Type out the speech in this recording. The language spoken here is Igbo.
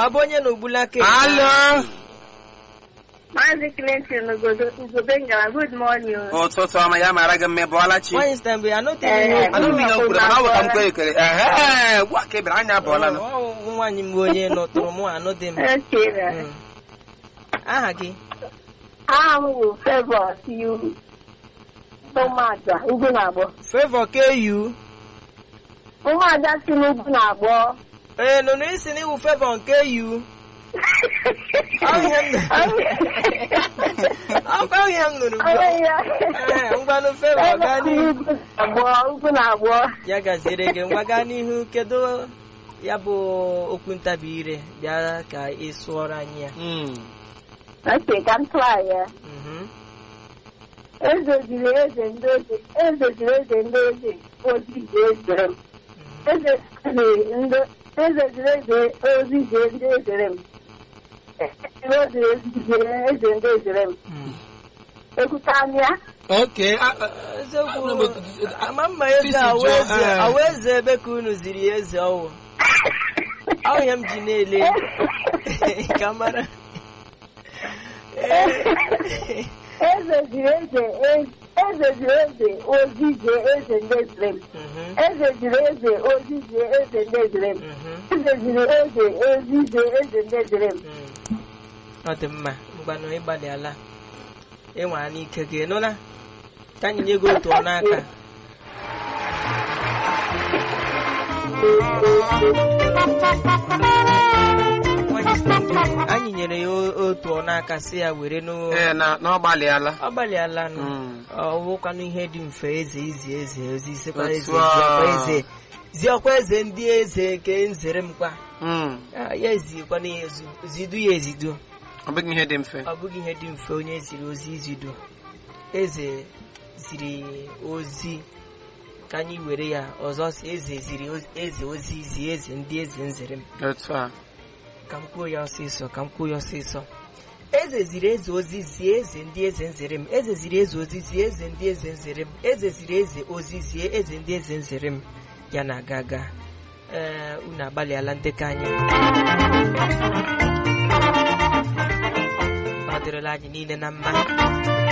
ọ bụ onye na ogbulaka alo Maazị Clinton Ugobe ngara good morning. ụtụtụ ọma ya mara gị mma bụọla chi nwaanyị sita mgbe anụteghị Eh, ihe anụ m ihe o kwuru mana ọ bụ ka m kwere ekele ehe gwa ka ebere anya abụọla nụ Ọ bụ nwaanyị m bụ onye nọtụrụ mụ anụdị m Okay. Mm. aha gị Aha m bụ Favour Siu. Ụmụada ugwu na-agbọ. Favor KU Ụmụada si n'ugwu na-agbọ. ee nụnụ isi na iwu Favor nke U Ọ ihe m ọkwa ihe m nụrụ ugbu a. Ee, ngwanụ Favor gaa n'ihu Agbọ, ugwu na-agbọ. ya gaziere gị ngwa gaa n'ihu kedu ya bụ okwu ntabi ire bịa ka ị sụọrọ anyị ya Mm. Okay, ka m tụọ ya. Mhm. Eze ziri eze ndị eze. Eze ziri eze ndị eze. Ozi ji ezere m. Eze ziri ndị eze ziri eze ozi ji ndị ezere m. Eze ziri eze eze ndị ezere m. Mm. Ekwuta anya. Okay, a- a- eziokwu ama mma eze awụ eze Eh. awụ eze ebe ka unu ziri ya eze ọwụ ọ ihe m ji na-ele ka mara Eze ziri eze eze ziri eze ozi ji eze ndị ezere m. Mhm, Eze ziri eze ozi ji eze ndị ezere m. mhm, Eze ziri eze ozi ji eze ndị ezere m. mm. ọ dị mma mgbanụ ịgbalịala ịnwara n'ike gị nụla ka anyị nye gị otu ọnụ aka anyị nyere ya o- otu ọnụ aka si ya were n'o ee, na na ọ gbalịala ọ gbalịala nụ Mm. ọ bụkwanụ ihe dị mfe eze izi eze ozi isekwa Otu eze a. ziọkwa eze ziọkwa eze ndị eze nke nzere m kwa Mm. Ah, ya ezikwana ya ezu zidu ya ezidu ọ bụghị ihe dị mfe ọ bụghị ihe dị mfe onye ziri ozi izidu eze ziri ozi ka anyị were ya ọzọ si eze ziri oz- eze ozi zi eze ndị eze nzere m otu a ka m kwuo ya ọsịsọ ka m kwuo ya ọsịsọ eze ziri eze ozi zie eze ndị eze nzere m eze ziri eze ozi zie eze ndị eze nzere m eze ziri eze ozi zie eze ndị eze nzere m ya na-aga aga ee unu agbalịala ndekọ anya ọ dịrịla anyị niile na mma